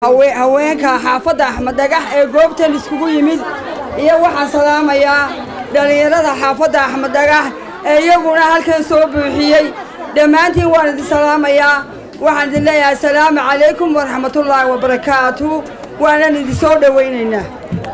haweenka xaafadda axmed dhagax ee goobtan iskugu yimid iyo waxaan salaamayaa dhallinyarada xaafadda axmed dhagax ee iyaguna halkan soo buuxiyey dhammaantiin waan idin salaamayaa waxaan idin leeyahay asalaamu calaykum waraxmatullaahi wabarakaatu waanan idin soo dhowaynaynaa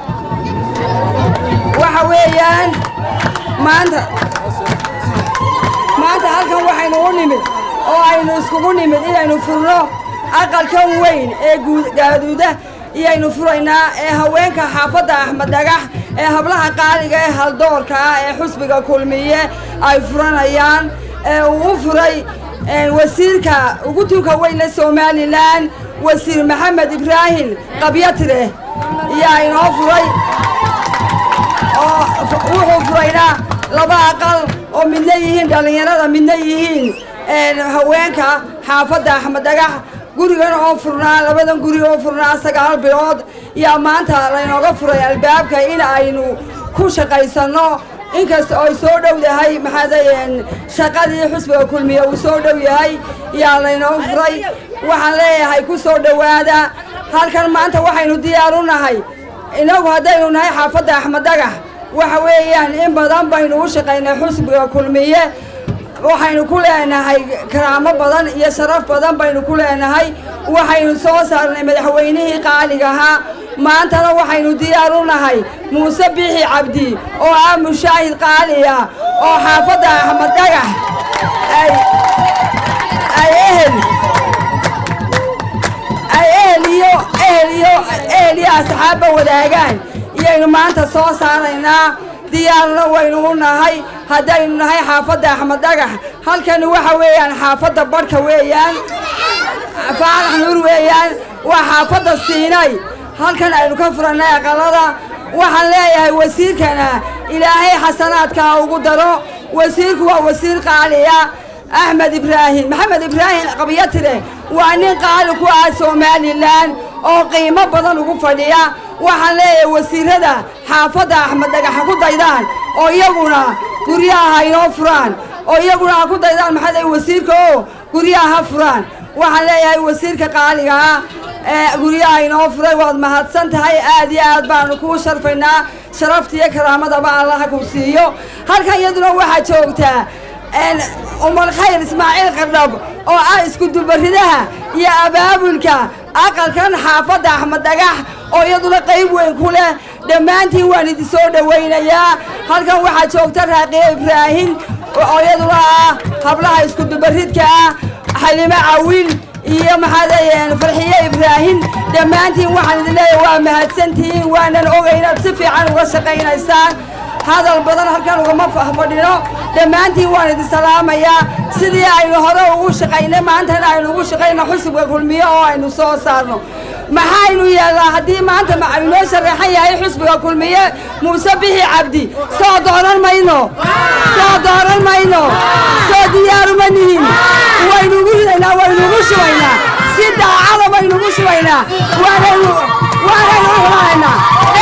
waxa weeyaan maanta maanta halkan waxaynu u nimid oo aynu iskugu nimid inaynu furno aqalkan weyn ee gaaduuda iyaynu furaynaa ee haweenka xaafadda axmed dhagax ee hablaha qaaliga ee haldoorka ah ee xusbiga kulmiye ay furanayaan ee uu furay wasiirka ugu tunka weyne somalilan wasiir maxamed ibraahim qabyatire iyaa inoo furay oo wuxuu furaynaa laba aqal oo midna yihiin dhallinyarada midna yihiin haweenka xaafadda axmed dhagax gurigan oo furnaa labadan guri oo furnaa sagaal bilood yaa maanta laynooga furay albaabka in aynu ku shaqaysanno inkasta oo ay soo dhow yahay maxaadayen shaqadii xusbiga kulmiye uu soo dhow yahay yaa laynooga furay waxaan leeyahay ku soo dhowaada halkan maanta waxaynu diyaar u nahay inagu haddaynu nahay xaafadda axmed dhagax waxa weeyaan in badan baynu u shaqaynay xusbiga kulmiye waxaynu ku leenahay karaamo badan iyo sharaf badan baynu ku leenahay waxaynu soo saarnay madaxweynihii qaaliga ahaa maantana waxaynu diyaar u nahay muuse biixi cabdi oo ah mushaahid qaaliya oo xaafadda axmed dhagax ay ehel ay ehel iyo ehel iyo ehel iyo asxaabba wadaagaan iyaynu maanta soo saaraynaa diyaarna waynu u nahay haddaynu nahay xaafadda axmed dhagax halkani waxa weeyaan xaafadda barhka weeyaan faarax nuur weeyaan waa xaafadda siinay halkan aynu ka furannay aqalada waxaan leeyahay wasiirkana ilaahay xasanaadkaa ugu daro wasiirku waa wasiir qaaliya axmed ibraahim maxamed ibraahim qabyatire waa nin qaali ku ah somalilan oo qiimo badan ugu fadhiya waxaan leeyahay wasiirada xaafadda axmed dhagax ha ku daydaan oo iyaguna guryaha ha inoo furaan oo iyaguna ha ku daydaan maxaday wasiirka oo guryaha ha furaan waxaan leeyahay wasiirka qaaliga ah ee guryaha inoo furay waad mahadsan tahay aad iyo aad baanu kuu sharfaynaa sharafta iyo karaamadaba allaha ku siiyo halkan iyaduna waxaa joogtaa umar khayr ismaaciil qardhab oo ah iskudubaridaha iyo abaabulka aqalkan xaafadda axmed dhagax oo iyaduna qayb weyn ku leh dhammaantiin waan idin soo dhowaynayaa halkan waxaa joogta raaqiye ibraahim oo iyaduna ah hablaha iskudubaridka ah xalimo cawil iyo maxaadayeen farxiye ibraahim dhammaantiin waxaan idin leeyahay waa mahadsantihiin waanan ogay inaad si fiican uga shaqaynaysaan hadal badan halkan ugama fahfadhino dhammaantiin waan idin salaamayaa sidii aynu hore ugu shaqaynay maantana aynu ugu shaqayno xusubka kulmiye oo aynu soo saarno maxaynu yeelnaa haddii maanta inoo sharaxan yahay xusbiga kulmiye muuse bixi cabdi soo dooran mayno soo dooran mayno soo diyaaruma nihin waynugu ridaynaa waynugu shubaynaa si daacada baynugu shubaynaa waanaynu waanaynu u xumaanaynaa